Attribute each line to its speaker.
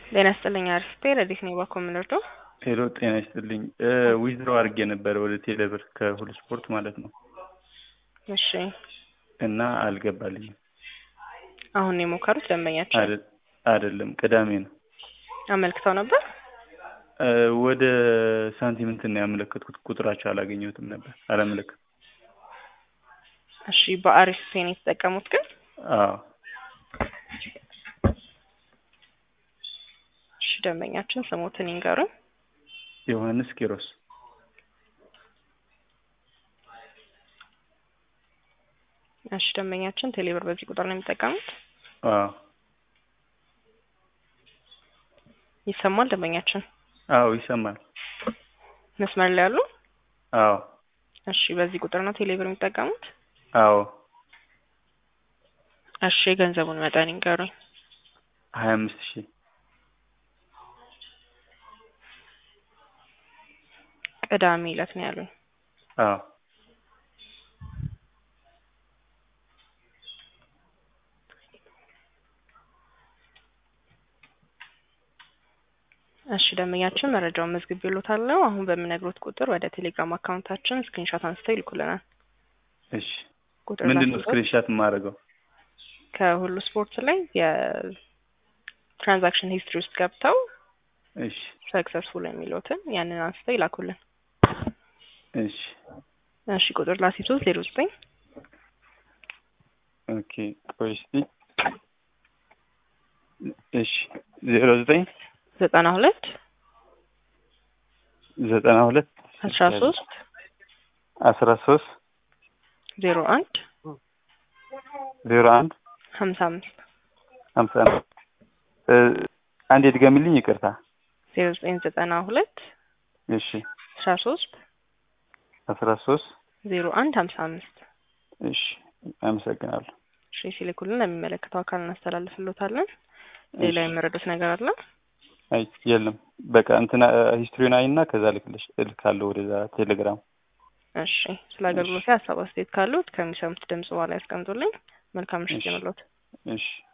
Speaker 1: ጤና ይስጥልኝ አሪፍ ረዲት ነው ባኮ የምንወርደው
Speaker 2: ሄሎ ጤና ይስጥልኝ ዊዝድሮ አድርጌ ነበረ ወደ ቴሌብር ከሁሉ ስፖርት ማለት ነው
Speaker 1: እሺ
Speaker 2: እና አልገባልኝም
Speaker 1: አሁን ነው የሞከሩት ደንበኛቸው
Speaker 2: አይደል- አይደለም ቅዳሜ ነው
Speaker 1: አመልክተው ነበር
Speaker 2: ወደ ሳንቲም እንትን ነው ያመለከትኩት ቁጥራቸው አላገኘሁትም ነበር አላመለከትኩም
Speaker 1: እሺ በአሪፍ ፔን የተጠቀሙት ግን
Speaker 2: አዎ
Speaker 1: እሺ ደንበኛችን ስሞትን ይንገሩን
Speaker 2: ዮሐንስ ኪሮስ
Speaker 1: እሺ ደንበኛችን ቴሌብር በዚህ ቁጥር ነው የሚጠቀሙት
Speaker 2: አዎ
Speaker 1: ይሰማል ደንበኛችን
Speaker 2: አዎ ይሰማል
Speaker 1: መስመር ላይ ያሉ
Speaker 2: አዎ
Speaker 1: እሺ በዚህ ቁጥር ነው ቴሌብር የሚጠቀሙት
Speaker 2: አዎ
Speaker 1: እሺ የገንዘቡን መጠን ይንገሩኝ
Speaker 2: ሀያ አምስት ሺህ
Speaker 1: ቅዳሜ ዕለት ነው ያሉኝ
Speaker 2: አዎ
Speaker 1: እሺ ደንበኛችን መረጃውን መዝግቤልዎታለሁ አሁን በምነግሮት ቁጥር ወደ ቴሌግራም አካውንታችን ስክሪንሾት አንስተው ይልኩልናል
Speaker 2: እሺ
Speaker 1: ቁጥር
Speaker 2: ምንድን ነው
Speaker 1: ላስይዞት?
Speaker 2: ስክሪንሻት የማደርገው
Speaker 1: ከሁሉ ስፖርት ላይ የትራንዛክሽን ሂስትሪ ውስጥ ገብተው
Speaker 2: እሺ
Speaker 1: ሰክሰስፉል የሚሉትን ያንን አንስተው ይላኩልን
Speaker 2: እሺ
Speaker 1: እሺ ቁጥር ላስይዞት ዜሮ ዘጠኝ
Speaker 2: ኦኬ ቆይ እስቲ እሺ ዜሮ ዘጠኝ
Speaker 1: ዘጠና ሁለት
Speaker 2: ዘጠና ሁለት
Speaker 1: አስራ ሶስት
Speaker 2: አስራ ሶስት
Speaker 1: ዜሮ አንድ
Speaker 2: ዜሮ አንድ
Speaker 1: ሀምሳ አምስት
Speaker 2: ሀምሳ አምስት አንድ ድገሚልኝ ይቅርታ
Speaker 1: ዜሮ ዘጠኝ ዘጠና ሁለት
Speaker 2: እሺ
Speaker 1: አስራ ሶስት
Speaker 2: አስራ ሶስት
Speaker 1: ዜሮ አንድ ሀምሳ አምስት
Speaker 2: እሺ አመሰግናለሁ
Speaker 1: እሺ ሲልኩልን ለሚመለከተው አካል እናስተላልፍሎታለን ሌላ የመረዱት ነገር አለ
Speaker 2: አይ የለም በቃ እንትና ሂስትሪውን አይና ከዛ ልክልሽ እልካለሁ ወደዛ ቴሌግራም
Speaker 1: እሺ ስለ አገልግሎት ሀሳብ አስተያየት ካሉት ከሚሰሙት ድምጽ በኋላ ያስቀምጡልኝ መልካም ምሽት
Speaker 2: እሺ።
Speaker 1: ይሁንልዎት
Speaker 2: እሺ